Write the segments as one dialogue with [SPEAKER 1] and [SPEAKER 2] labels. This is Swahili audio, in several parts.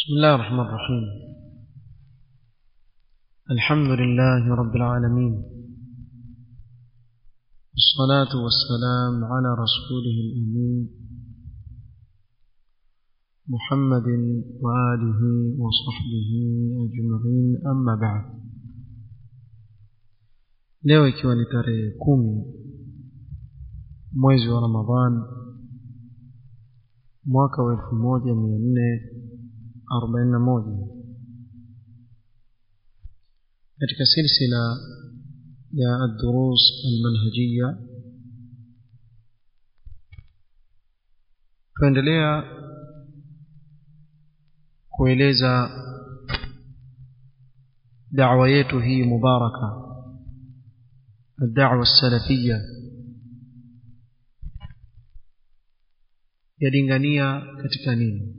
[SPEAKER 1] بسم الله الرحمن الرحيم الحمد لله رب العالمين والصلاة والسلام على رسوله الأمين محمد وآله وصحبه أجمعين أما بعد leo ikiwa ni tarehe kumi mwezi wa ramadhan mwaka wa elfu moja mia nne arobaini na moja katika silsila ya الدروس المنهجية tuendelea kueleza da'wa yetu hii mubaraka الدعوة السلفية yalingania katika nini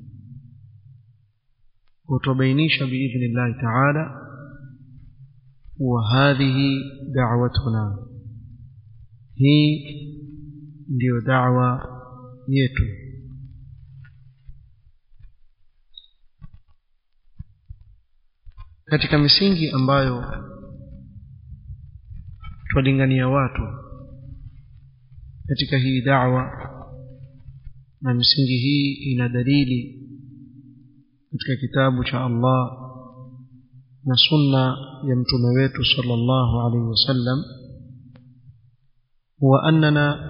[SPEAKER 1] وتبينيش بإذن الله تعالى وهذه دعوتنا هي ndio da'wa yetu katika misingi ambayo twalingania watu katika hii da'wa na misingi hii ina dalili katika kitabu cha Allah na sunna ya mtume wetu sallallahu alaihi wasallam huwa annana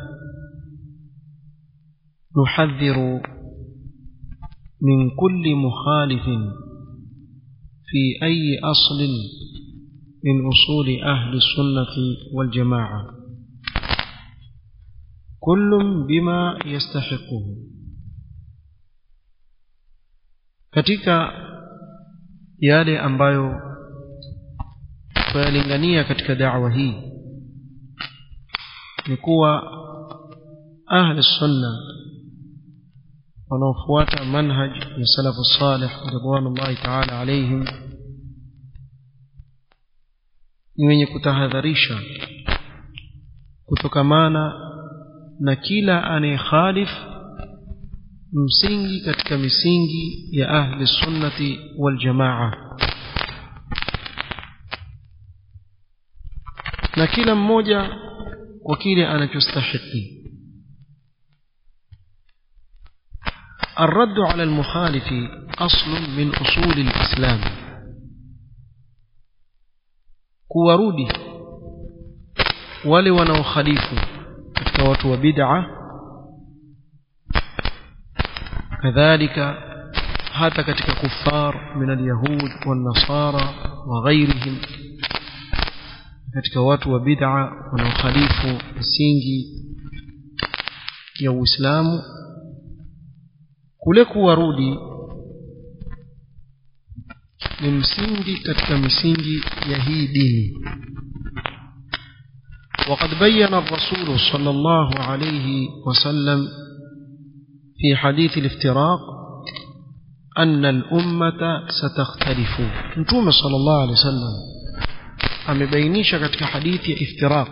[SPEAKER 1] nuhadhiru min kulli mukhalifin fi ayi aslin min usuli ahli sunnati wal jamaa كل بما يستحقه katika yale ambayo tuyalingania katika da'wa hii ni kuwa ahli sunna wanaofuata manhaj ya salafu salih ridwanullahi ta'ala alayhim ni wenye kutahadharisha kutokamana na kila anayekhalif msingi katika misingi ya ahli sunnati wal jamaa na kila mmoja kwa kile anachostahiki الرد على المخالف أصل من أصول الإسلام كورودي wale wanaokhalifu katika watu wa bid'a kadhalika hata katika kuffar min alyahud wan-nasara wa ghairihim katika watu wa bid'a wanaokhalifu misingi ya Uislamu kule kuwarudi ni msingi katika misingi ya hii dini وقد بين الرسول صلى الله عليه وسلم في حديث الافتراق أن الأمة ستختلف نتوم صلى الله عليه وسلم أمبينيش كتك حديث افتراق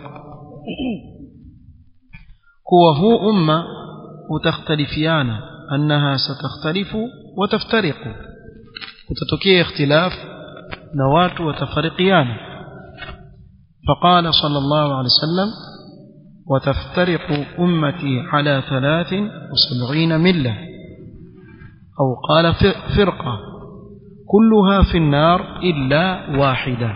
[SPEAKER 1] هو هو أمة وتختلفيان أنها ستختلف وتفترق وتتكي اختلاف نوات وتفرقيان فقال صلى الله عليه وسلم وتفترق أمتي على ثلاث وسبعين ملة أو قال فرقة كلها في النار إلا واحدة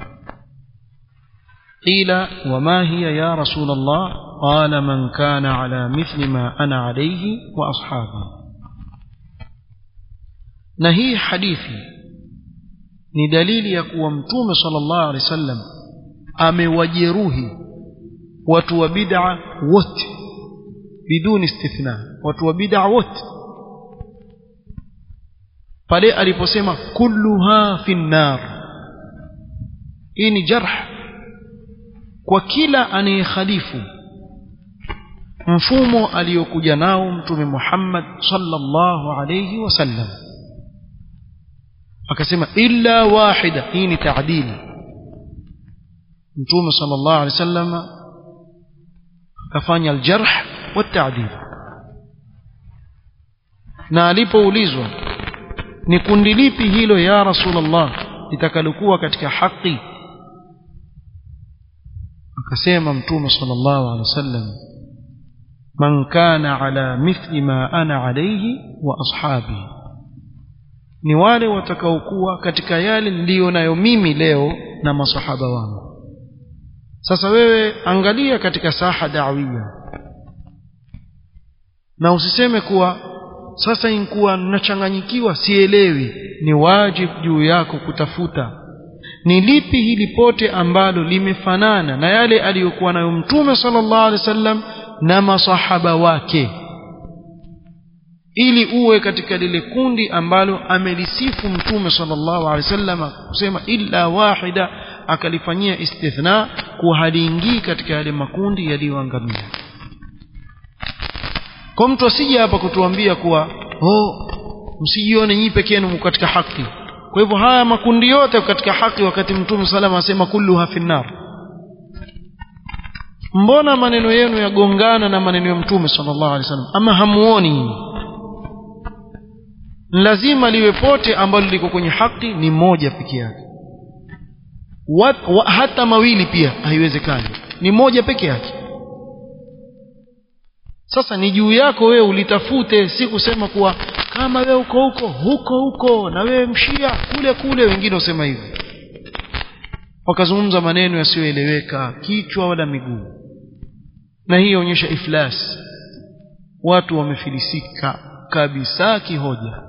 [SPEAKER 1] قيل وما هي يا رسول الله قال من كان على مثل ما أنا عليه وأصحابي نهي حديثي ni dalili ya kuwa mtume sallallahu alaihi wasallam amewajeruhi watu wa bid'a wote biduni istithna watu wa bid'a wote pale aliposema kulluha fi nar hii ni jarh kwa kila anayekhalifu mfumo aliyokuja nao mtume Muhammad sallallahu alayhi wasallam akasema illa wahida hii ni taadili mtume sallallahu alaihi wasallam akafanya aljarh والتعديل na alipoulizwa ni kundi lipi hilo ya rasulullah litakalokuwa katika haki akasema mtume sallallahu alaihi wasallam man kana ala mithli ma ana alayhi wa ashabi ni wale watakaokuwa katika yale niliyo nayo mimi leo na masahaba wangu sasa wewe angalia katika saha dawia na usiseme kuwa sasa inkuwa nachanganyikiwa sielewi ni wajibu juu yako kutafuta ni lipi hili pote ambalo limefanana na yale aliyokuwa nayo mtume sallallahu alaihi wasallam na masahaba wake ili uwe katika lile kundi ambalo amelisifu mtume sallallahu alaihi wasallam kusema illa wahida akalifanyia istithna kuwa haliingii katika yale makundi yaliyoangamia kwa mtu asije hapa kutuambia kuwa oh msijione nyinyi pekee yenu katika haki kwa hivyo haya makundi yote katika haki wakati mtume salama asema kulluha finnar mbona maneno yenu yagongana na maneno ya mtume sallallahu alaihi wasallam ama hamuoni lazima liwe pote ambalo liko kwenye haki ni moja peke yake wa, wa, hata mawili pia haiwezekani ni moja peke yake sasa ni juu yako wewe ulitafute si kusema kuwa kama wewe uko huko huko huko na wewe mshia kule kule wengine wasema hivyo wakazungumza maneno yasiyoeleweka kichwa wala miguu na hii yaonyesha iflas watu wamefilisika kabisa kihoja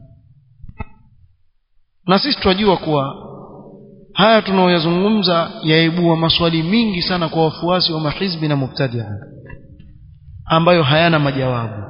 [SPEAKER 1] na sisi tunajua kuwa haya tunaoyazungumza yaibua maswali mingi sana kwa wafuasi wa mahizbi na mubtadia ambayo hayana majawabu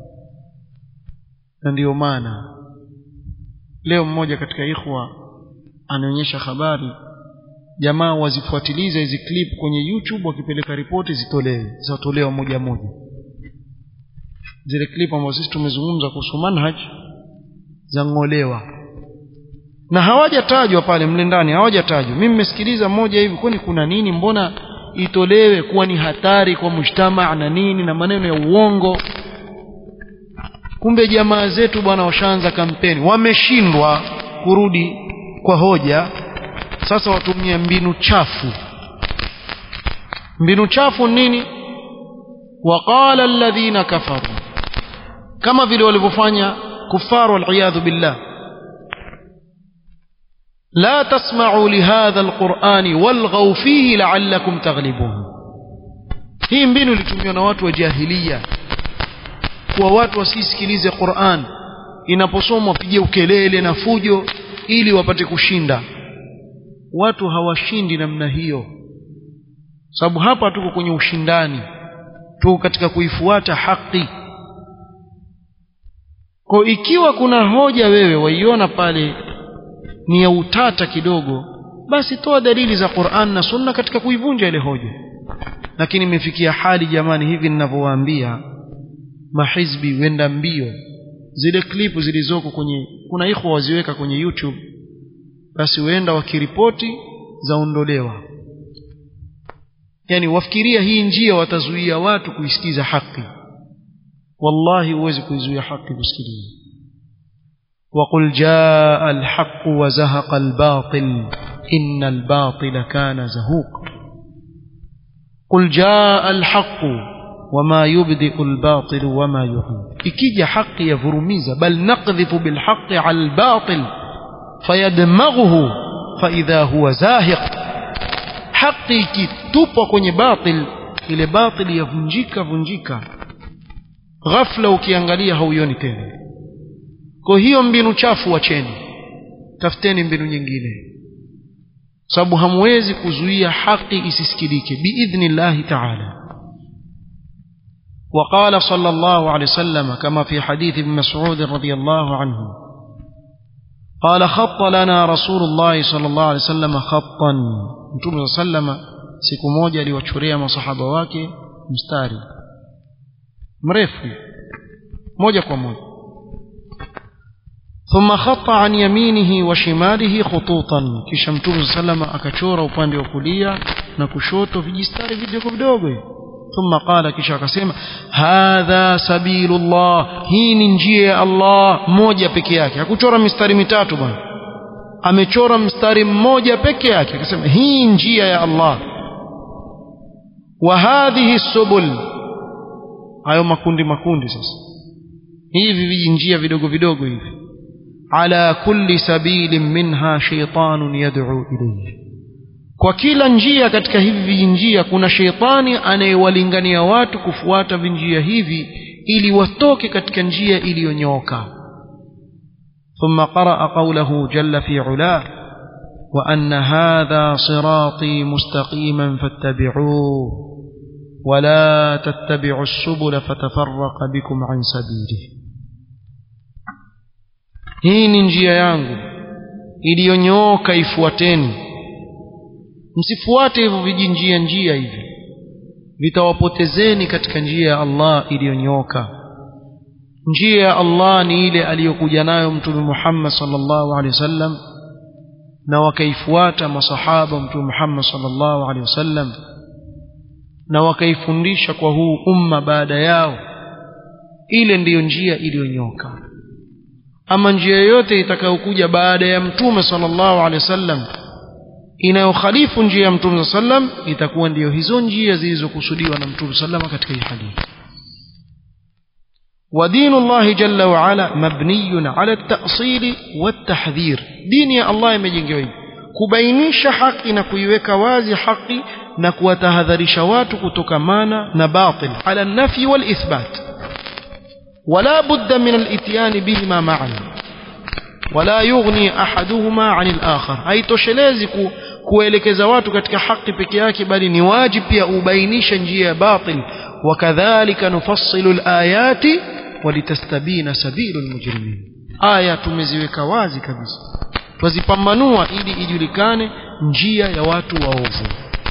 [SPEAKER 1] na ndiyo maana leo mmoja katika ikhwa anaonyesha habari jamaa wazifuatilize hizi clip kwenye youtube wakipeleka ripoti zitolewe zitatolewa moja moja zile clip ambazo sisi tumezungumza kuhusu manhaj zang'olewa na hawajatajwa pale mle ndani hawajatajwa mimi nimesikiliza mmoja hivi kwani kuna nini mbona itolewe kuwa ni hatari kwa mujtamaa na nini na maneno ya uongo kumbe jamaa zetu bwana washaanza kampeni wameshindwa kurudi kwa hoja sasa watumia mbinu chafu mbinu chafu nini waqala alladhina kafaru kama vile walivyofanya kufaru waliyadhu billah لا تسمعوا لهذا القرآن والغوا فيه لعلكم تغلبون hii mbinu ilitumiwa na watu wa jahilia kuwa watu wasisikilize Qur'an inaposomwa wapige ukelele na fujo ili wapate kushinda watu hawashindi namna hiyo sababu hapa tuko kwenye ushindani tuko katika kuifuata haki kwa ikiwa kuna hoja wewe waiona pale ni ya utata kidogo basi toa dalili za Qur'an na Sunna katika kuivunja ile hoja lakini imefikia hali jamani hivi ninavyowaambia mahizbi wenda mbio zile klipu zilizoko kwenye kuna ikhwa waziweka kwenye YouTube basi huenda wakiripoti zaondolewa yani wafikiria hii njia watazuia watu kuisikiza haki wallahi huwezi kuizuia haki kusikiliza وقل جاء الحق وزهق الباطل إن الباطل كان زهوق قل جاء الحق وما يبدئ الباطل وما يعيد ikija haki yavurumiza bal naqdhifu bilhaqi ala albatil fayadmaghuhu faidha huwa zahiq haki ikitupwa kwenye batil ile batil yavunjika vunjika ghafla ukiangalia hauioni tena kwa hiyo mbinu chafu wacheni tafuteni mbinu nyingine sababu hamwezi kuzuia haki isisikilike biidhnillahi taala وقال صلى الله عليه وسلم كما في حديث ابن مسعود رضي الله عنه قال خط لنا رسول الله صلى الله عليه وسلم خطا متوم صلى الله عليه وسلم siku moja aliwachorea masahaba wake mstari mrefu moja kwa moja ثم خط عن يمينه وشماله خطوطا kisha mtume صلى الله عليه وسلم akachora upande wa kulia na kushoto vijistari vidogo vidogo ثم قال kisha akasema hadha sabilullah hii ni njia ya Allah moja peke yake hakuchora mistari mitatu bwana amechora mstari mmoja peke yake akasema hii njia ya Allah wa hadhihi subul hayo makundi makundi sasa hivi vijinjia vidogo vidogo hivi ala kulli sabilin minha shaytanun yad'u ilayhi kwa kila njia katika hivi vijinjia kuna sheitani anayewalingania watu kufuata vinjia hivi ili watoke katika njia iliyonyooka ثم قرأ قوله جل في علاه وأن هذا صراطي مستقيما فاتبعوه ولا تتبعوا السبل فتفرق بكم عن سبيله hii ni njia yangu iliyonyooka ifuateni msifuate hivyo vijinjia njia hivi vitawapotezeni katika njia ya Allah iliyonyooka njia ya Allah ni ile aliyokuja nayo mtume Muhammad sallallahu alaihi wasallam na wakaifuata masahaba mtume Muhammad sallallahu alaihi wasallam na wakaifundisha kwa huu umma baada yao ile ndiyo njia iliyonyoka ama njia yoyote itakayokuja baada ya mtume sallallahu alaihi wasallam inayokhalifu njia ya mtume sallam itakuwa ndiyo hizo njia zilizokusudiwa na mtume sallam katika hii hadithi ودين الله جل وعلا مبني على التأصيل والتحذير دين يا الله يمجنجوا hivi kubainisha haki na kuiweka wazi haki na kuwatahadharisha watu kutokamana na batil ala nafi wal ithbat ولا بد من الاتيان بهما معا ولا يغني احدهما عن الاخر haitoshelezi ku, kuelekeza watu katika haki peke yake bali ni wajibu pia ubainisha njia ya batil wakadhalika nufassilu alayati walitastabina sabilu almujrimin aya tumeziweka wazi kabisa twazipambanua ili ijulikane njia ya watu waovu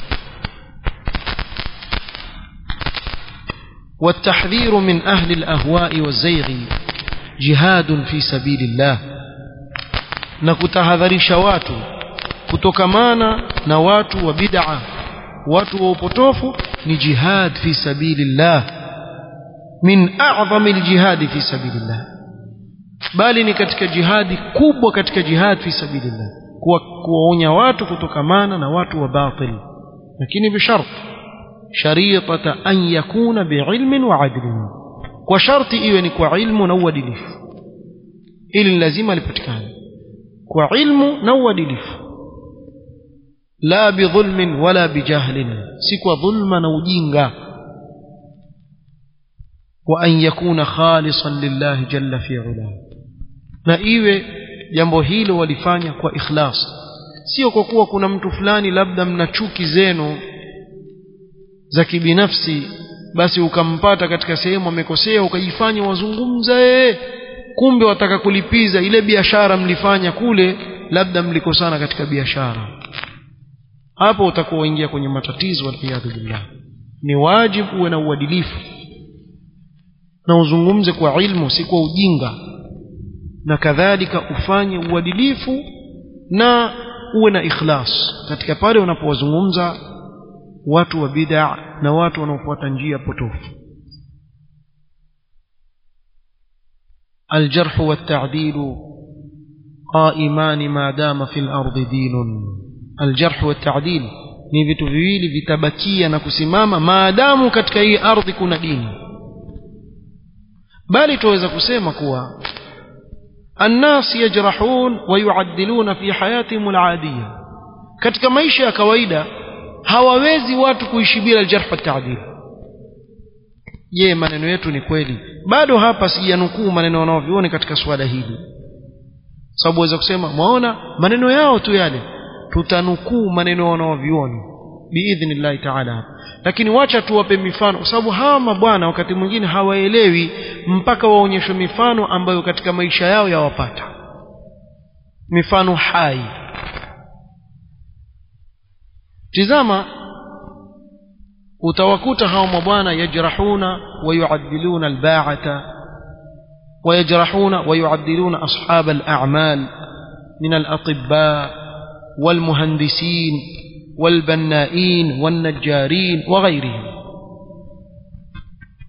[SPEAKER 1] والتحذير من أهل الأهواء والزيغ جهاد في سبيل الله نكتهذرش watu kutokamana na watu wa bid'a watu wa upotofu ni jihad fi sabilillah min a'zami aljihad fi sabilillah bali ni katika jihadi kubwa katika jihad fi sabilillah kuwa kuwaonya watu kutokamana na watu wa batil lakini bishart شريطة أن يكون بعلم وعدل وشرط إيواني كوعلم نودلف إلي لازم لبتكان كوعلم نودلف لا بظلم ولا بجهل سكوى ظلم نوجينغا وأن يكون خالصا لله جل في علاه na iwe jambo hilo walifanya kwa ikhlas sio kwa kuwa kuna mtu fulani labda mna chuki zenu za kibinafsi basi ukampata katika sehemu amekosea ukajifanya wazungumza ee kumbe wataka kulipiza ile biashara mlifanya kule labda mlikosana katika biashara hapo utakuwa uingia kwenye matatizo waliyadhu billah ni wajibu uwe na uadilifu na uzungumze kwa ilmu si kwa ujinga na kadhalika ufanye uadilifu na uwe na ikhlas katika pale unapowazungumza watu wa bid'a na watu wanaofuata njia potofu الجرح والتعديل قائمان ما دام في الأرض دين الجرح والتعديل ni vitu viwili vitabakia na kusimama maadamu katika hii ardhi kuna dini bali tuweza kusema kuwa الناس يجرحون ويعدلون في حياتهم العادية katika maisha ya kawaida hawawezi watu kuishi bila aljarh wa ta'dil je maneno yetu ni kweli bado hapa sijanukuu maneno wanaoviona katika swala hili sababu waweza kusema mwaona maneno yao tu yale tutanukuu maneno wanaoviona biidhnillahi taala lakini wacha tuwape mifano kwa sababu hawa mabwana wakati mwingine hawaelewi mpaka waonyeshwe mifano ambayo katika maisha yao yawapata mifano hai tizama utawakuta hao mabwana yajrahuna wayuadiluna albaata ويجرحون ويعدلون أصحاب الأعمال من الأطباء والمهندسين والبنائين والنجارين وغيرهم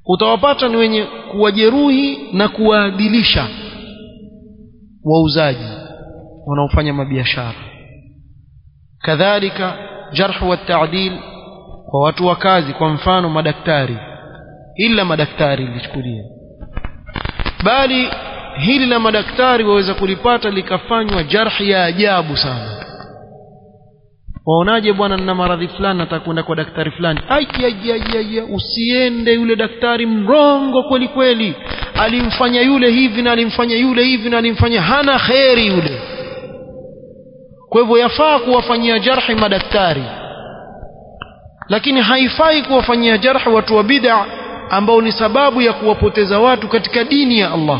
[SPEAKER 1] utawapata ni wenye kuwajeruhi na kuwaadilisha wauzaji wanaofanya mabiashara kadhalika jarh wa ta'dil kwa watu wa kazi kwa mfano madaktari ila madaktari lichukulia bali hili la madaktari waweza kulipata likafanywa jarhi ya ajabu sana waonaje bwana nina maradhi fulani nataka kwenda kwa daktari fulani aiaiaiaia usiende yule daktari mrongo kweli kweli alimfanya yule hivi na alimfanya yule hivi na alimfanya hana kheri yule kwa hivyo yafaa kuwafanyia jarhi madaktari lakini haifai kuwafanyia jarhi watu wa bid'a ambao ni sababu ya kuwapoteza watu katika dini ya Allah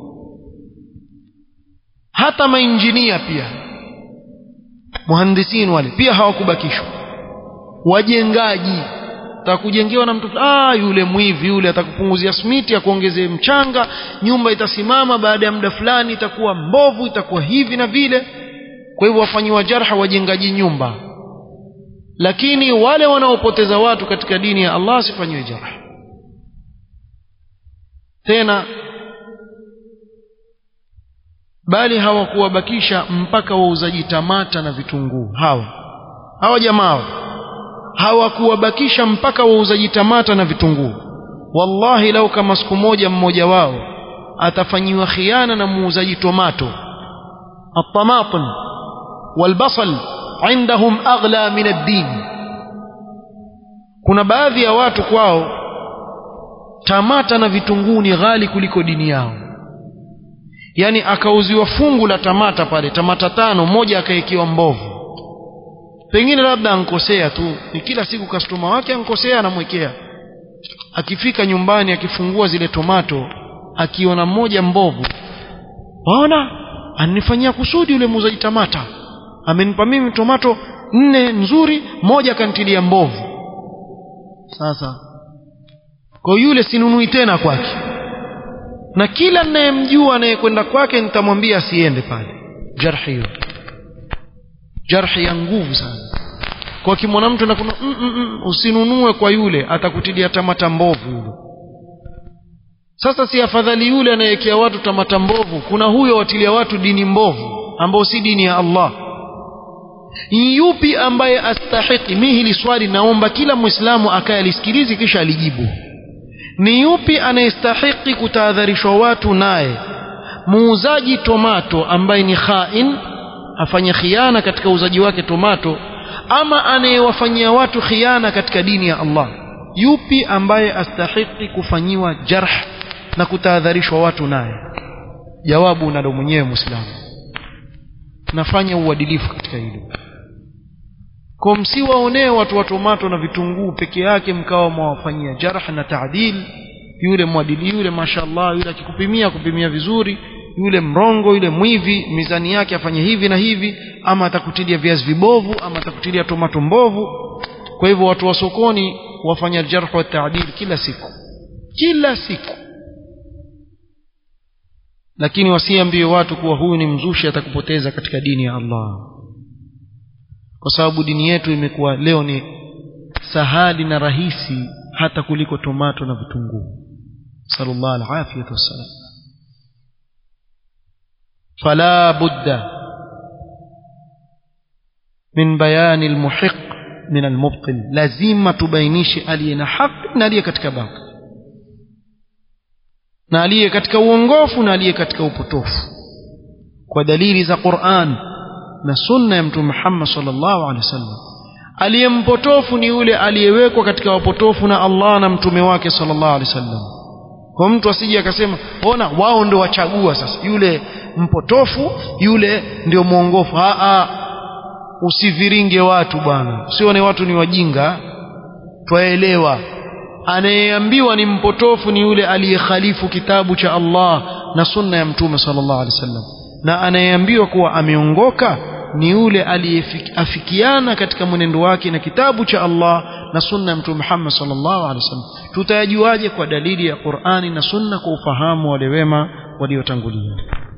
[SPEAKER 1] hata mainjinia pia muhandisin wale pia hawakubakishwa wajengaji atakujengewa na mtu ah yule mwivi yule atakupunguzia smiti akuongezee mchanga nyumba itasimama baada ya muda fulani itakuwa mbovu itakuwa hivi na vile kwa hivyo wafanyiwa jarha wajengaji nyumba lakini wale wanaopoteza watu katika dini ya Allah sifanyiwe jarha tena bali hawakuwabakisha mpaka wauzaji tamata na vitunguu hawa hawa jamaa hawakuwabakisha mpaka wauzaji tamata na vitunguu wallahi lau kama siku moja mmoja wao atafanyiwa khiana na muuzaji tomato الطماطم والبصل عندهم أغلى من الدين kuna baadhi ya watu kwao tamata na vitunguu ni ghali kuliko dini yao yani akauziwa fungu la tamata pale tamata tano moja akaekiwa mbovu pengine labda ankosea tu ni kila siku kastoma wake ankosea anamwekea akifika nyumbani akifungua zile tomato akiona mmoja mbovu waona anifanyia kusudi yule muuzaji tamata amenipa mimi tomato nne nzuri moja akantilia mbovu sasa kwa yule sinunui tena kwake na kila ninayemjua anayekwenda kwake nitamwambia asiende pale jarhi hiyo jarhi ya nguvu sana kwa kimwona mtu na kuna mm, mm, mm, usinunue kwa yule atakutilia tamata mbovu yule sasa si afadhali yule anayewekea watu tamata mbovu kuna huyo watilia watu dini mbovu ambao si dini ya Allah yupi ambaye astahiki mi hili swali naomba kila mwislamu akaye alisikilizi kisha alijibu ni yupi anayestahiki kutahadharishwa watu naye muuzaji tomato ambaye ni khain afanye khiana katika uuzaji wake tomato ama anayewafanyia watu khiana katika dini ya Allah yupi ambaye astahiki kufanyiwa jarh na kutahadharishwa watu naye jawabu unalo mwenyewe muislamu nafanya uadilifu katika hilo kwa msiwaonee watu wa tomato na vitunguu peke yake mkawa mwawafanyia jarh na taadil yule mwadili yule mashallah yule akikupimia kupimia vizuri yule mrongo yule mwivi mizani yake afanye hivi na hivi ama atakutilia viazi vibovu ama atakutilia tomato mbovu kwa hivyo watu wa sokoni wafanya jarh wa taadil kila siku kila siku lakini wasiambie watu kuwa huyu ni mzushi atakupoteza katika dini ya Allah kwa sababu dini yetu imekuwa leo ni sahali na rahisi hata kuliko tomato na vitunguu sallallahu alafiyatu wassalam fala budda min bayani almuhiq min almubtil lazima tubainishe aliye na haki na aliye katika batil na aliye katika uongofu na aliye katika upotofu kwa dalili za Qur'an na sunna ya mtume Muhammad sallallahu alaihi wasallam aliyempotofu ni yule aliyewekwa katika wapotofu na Allah na mtume wake sallallahu alaihi wasallam kwa mtu asije akasema ona wao ndio wachagua sasa yule mpotofu yule ndio mwongofu a a usiviringe watu bwana usione watu ni wajinga twaelewa anayeambiwa ni mpotofu ni yule aliyekhalifu kitabu cha Allah na sunna ya mtume sallallahu alaihi wasallam na anayeambiwa kuwa ameongoka ni yule aliyeafikiana katika mwenendo wake na kitabu cha Allah na sunna ya mtume Muhammad sallallahu alaihi wasallam tutayajuaje kwa dalili ya Qur'ani na sunna kwa ufahamu wale wema waliotangulia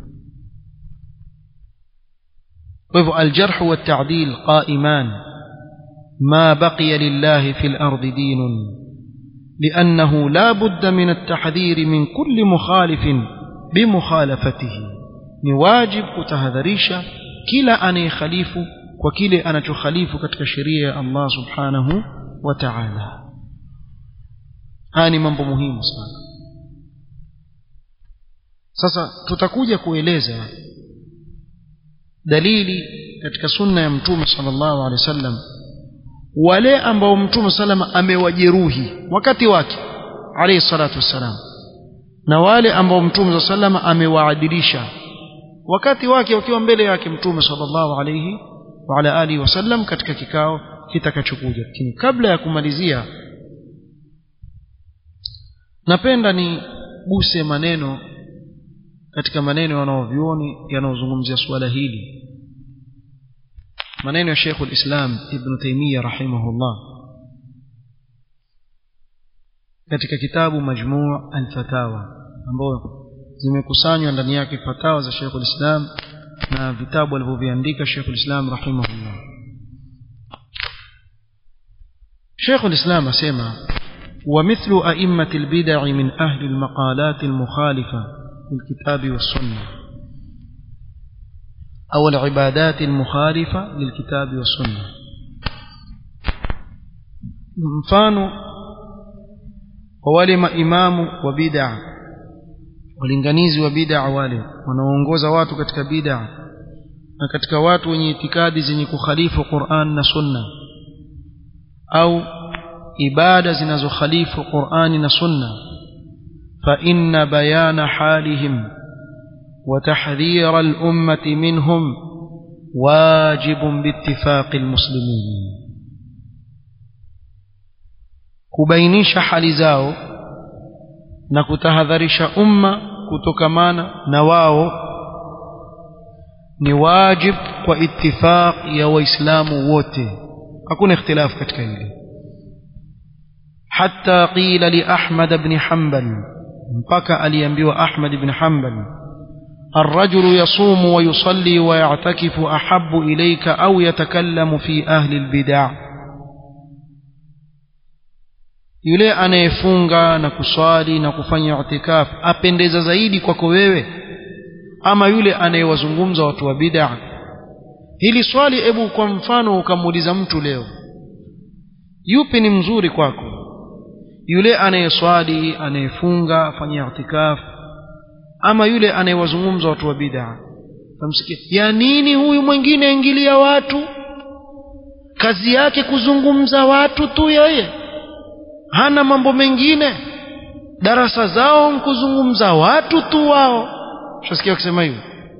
[SPEAKER 1] kwa hivyo aljarh wa ta'dil qa'iman ma baqiya lillahi fil ardi dinun لأنه لا بد من التحذير من كل مخالف بمخالفته نواجب كتهذريشا كلا أن يخليف وكلا أن تخليف كتك شريع الله سبحانه وتعالى هاني mambo muhimu sana sasa tutakuja kueleza dalili katika sunna ya mtume sallallahu alaihi wasallam wale ambao mtume salama amewajeruhi wakati wake alayhi salatu wassalam na wale ambao mtume salama amewaadilisha wakati wake wakiwa mbele yake mtume sallallahu alayhi wa ala alihi wasallam katika kikao kitakachokuja lakini kabla ya kumalizia napenda ni guse maneno katika maneno wanaovyuoni yanayozungumzia suala hili maneno ya Sheikh al-Islam Ibn Taymiyyah rahimahullah katika kitabu Majmu' al-Fatawa ambayo zimekusanywa ndani yake fatawa za Sheikh al-Islam na vitabu alivyoviandika Sheikh al-Islam rahimahullah Sheikh al-Islam asema ومثل أئمة البدع من أهل المقالات المخالفة للكتاب والسنة أو العبادات المخالفة للكتاب والسنة mfano wa wale maimamu wa bid'a walinganizi wa bid'a wale wanaoongoza watu katika bid'a na katika watu wenye itikadi zenye kukhalifu Qur'an na Sunna au ibada zinazokhalifu Qur'ani na Sunna fa inna bayana halihim وتحذير الأمة منهم واجب باتفاق المسلمين kubainisha hali zao na kutahadharisha umma kutokamana na wao ni wajib kwa ittifaq ya waislamu wote hakuna ikhtilaf katika hili hatta qila li ahmad ibn hanbal mpaka aliambiwa ahmad ibn hanbal الرجل يصوم ويصلي ويعتكف أحب إليك أو يتكلم في أهل البدع yule anayefunga na kuswali na kufanya itikaf apendeza zaidi kwako wewe ama yule anayewazungumza watu wa bid'a hili swali hebu kwa mfano ukamuuliza mtu leo yupi ni mzuri kwako yule anayeswali anayefunga afanya itikaf ama yule anayewazungumza watu wa bid'a tamsikia ya nini huyu mwingine ingilia watu kazi yake kuzungumza watu tu yeye hana mambo mengine darasa zao kuzungumza watu tu wao shasikia wakisema hivyo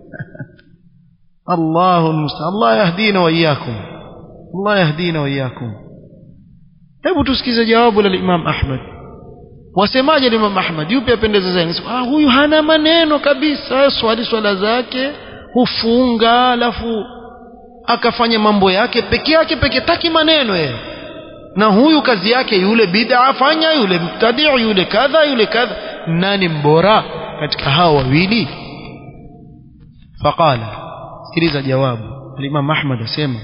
[SPEAKER 1] Allahu musta'an Allah yahdina wa iyyakum Allah yahdina wa iyyakum hebu tusikize jawabu la Imam Ahmad wasemaje Imam Ahmad yupi apendeza zaidi ah huyu hana maneno kabisa swali swala zake hufunga alafu akafanya mambo yake peke yake peke taki maneno yeye na huyu kazi yake yule bid'a afanya yule mubtadi yule kadha yule kadha nani mbora katika hao wawili faqala sikiliza jawabu Imam Ahmad asema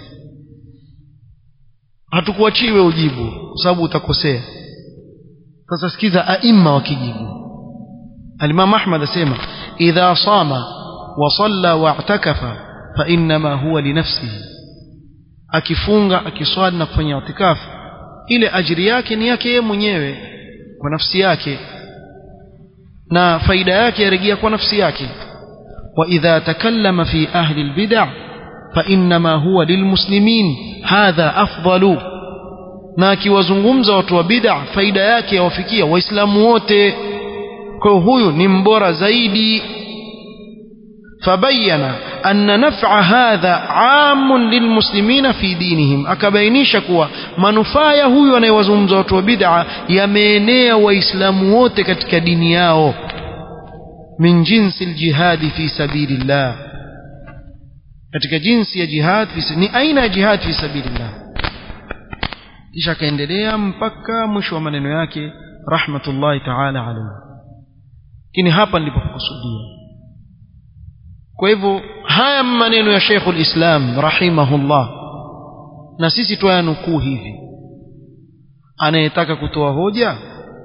[SPEAKER 1] hatukuachiwe ujibu kwa sababu utakosea sasa sikiza aima wakijibu Al-Imam Ahmad asema idha sama wa salla wa i'takafa fa inma huwa li nafsihi akifunga akiswali na kufanya itikafu ile ajiri yake ni yake yeye mwenyewe kwa nafsi yake na faida yake yarejea kwa nafsi yake wa idha takallama fi ahli albid'a fa inma huwa lilmuslimin hadha afdalu na akiwazungumza watu wa bid'a faida yake yawafikia waislamu wote kwa huyu ni mbora zaidi fabayana anna naf'a hadha 'amun lilmuslimina fi dinihim akabainisha kuwa manufaa ya huyu anayewazungumza watu wa bid'a yameenea waislamu wote katika dini yao min jinsi aljihadi fi sabilillah katika jinsi ya jihad fi ni aina ya jihad fi sabilillah kisha akaendelea mpaka mwisho wa maneno yake rahmatullahi ta'ala alayhi lakini hapa nilipokusudia kwa hivyo haya maneno ya Sheikhul Islam rahimahullah na sisi twayanukuu hivi anayetaka kutoa hoja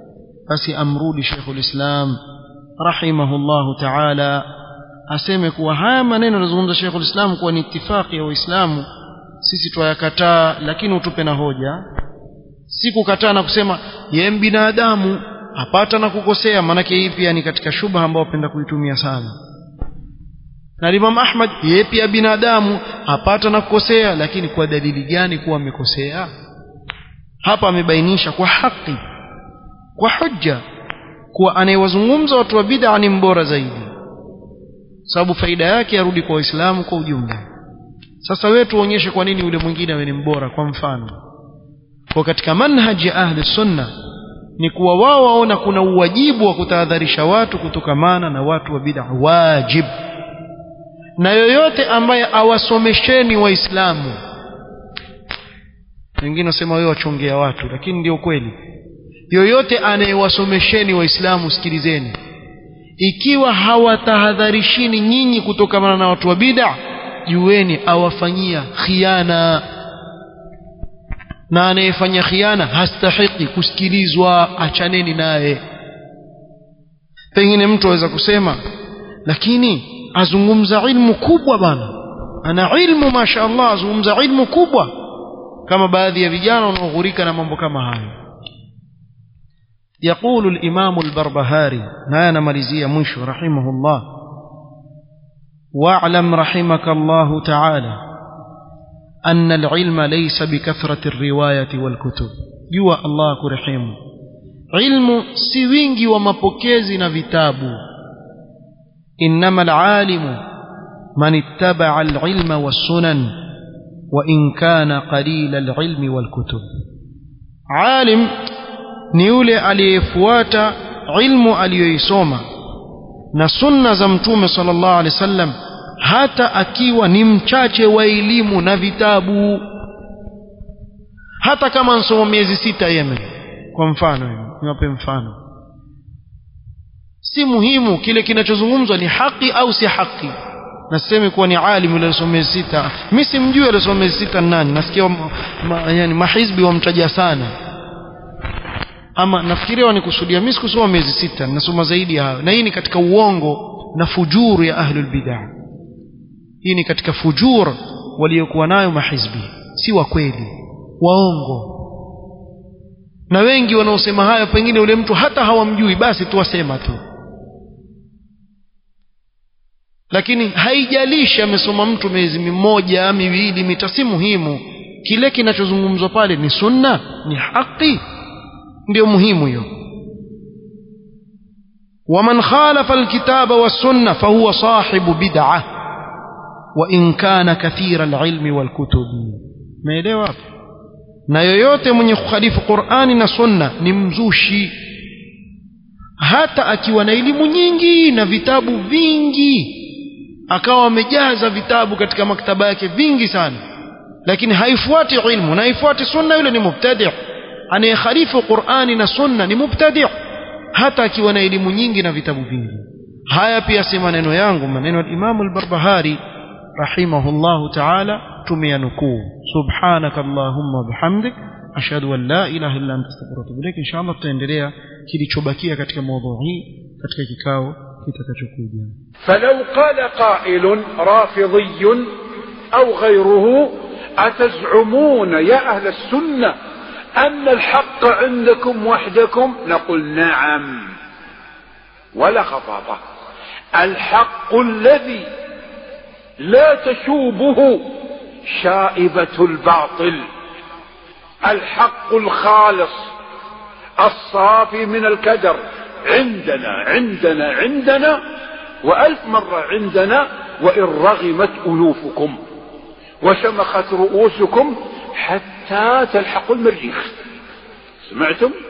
[SPEAKER 1] basi amrudi Sheikhul Islam rahimahullahu ta'ala aseme kuwa haya maneno yanazungumza Sheikhul Islam kuwa ni itifaki ya Waislamu sisi twayakataa lakini utupe na hoja si kukataa na kusema yeye binadamu apata na kukosea maanake hii pia ni katika shubha ambao wapenda kuitumia sana na Imam Ahmad yeye pia binadamu apata na kukosea lakini kwa dalili gani kuwa amekosea hapa amebainisha kwa haki kwa hujja kuwa anayewazungumza watu wa bid'a ni mbora zaidi sababu faida yake yarudi kwa waislamu kwa ujumla sasa wewe tuonyeshe kwa nini yule mwingine awe ni mbora kwa mfano kwa katika manhaji ya ahli sunna ni kuwa wao waona kuna uwajibu wa kutahadharisha watu kutokamana na watu wa bid'a wajib na yoyote ambaye awasomesheni waislamu wengine wasema wewe wachongea watu lakini ndio kweli yoyote anayewasomesheni waislamu sikilizeni ikiwa hawatahadharishini nyinyi kutokamana na watu wa bid'a jueni awafanyia khiana na anayefanya khiana hastahiki kusikilizwa achaneni naye pengine mtu aweza kusema lakini azungumza ilmu kubwa bana ana ilmu masha Allah azungumza ilmu kubwa kama baadhi ya vijana wanaoghurika na mambo kama hayo يقول الإمام البربهاري نانا مريزية مشو رحمه الله واعلم رحمك الله تعالى أن العلم ليس بكثرة الرواية والكتب جوا الله كرحيم علم سوينجي ومبوكيزي نفيتابو إنما العالم من اتبع العلم والسنن وإن كان قليل العلم والكتب عالم ni yule aliyefuata ilmu aliyoisoma na sunna za mtume sallallahu alaihi wasallam hata akiwa ni mchache wa elimu na vitabu hata kama nsoma miezi sita Yemen kwa mfano niwape mfano si muhimu kile kinachozungumzwa ni haki au si haki naseme kuwa ni alim yule aliyosoma miezi sita mimi simjui aliyosoma miezi sita nani nasikia ma, ma, yani mahizbi wamtaja sana ama nafikiria wanikusudia mimi sikusoma miezi sita nasoma zaidi ya hayo na hii ni katika uongo na fujuru ya ahlul bid'ah hii ni katika fujur waliokuwa nayo mahizbi si wa kweli waongo na wengi wanaosema hayo pengine yule mtu hata hawamjui basi tuwasema tu lakini haijalishi amesoma mtu miezi mimoja miwili mita si muhimu kile kinachozungumzwa pale ni sunna ni haki ndio muhimu hiyo ومن خالف الكتاب والسنة فهو صاحب بدعة وإن كان كثير العلم والكتب meelewa na yoyote mwenye kukhalifu Qur'ani na Sunna ni mzushi hata akiwa na elimu nyingi na vitabu vingi akawa amejaza vitabu katika maktaba yake vingi sana lakini haifuati ilmu na haifuati sunna yule ni mubtadi' anayekhalifu Qur'ani na Sunna ni mubtadi' hata akiwa na elimu nyingi na vitabu vingi haya pia si maneno yangu maneno ya Imam al-Barbahari rahimahullahu ta'ala tumeyanukuu subhanaka allahumma bihamdik ashhadu an la ilaha illa anta astaghfiruka wa atubu ilaik inshallah tutaendelea kilichobakia katika mada hii katika kikao kitakachokuja
[SPEAKER 2] فلو قال قائل رافضي أو غيره أتزعمون يا أهل السنة أن الحق عندكم وحدكم نقول نعم ولا خطابة الحق الذي لا تشوبه شائبة الباطل الحق الخالص الصافي من الكدر عندنا عندنا عندنا وألف مرة عندنا وإن رغمت أنوفكم وشمخت رؤوسكم حتى تلحقوا المريخ سمعتم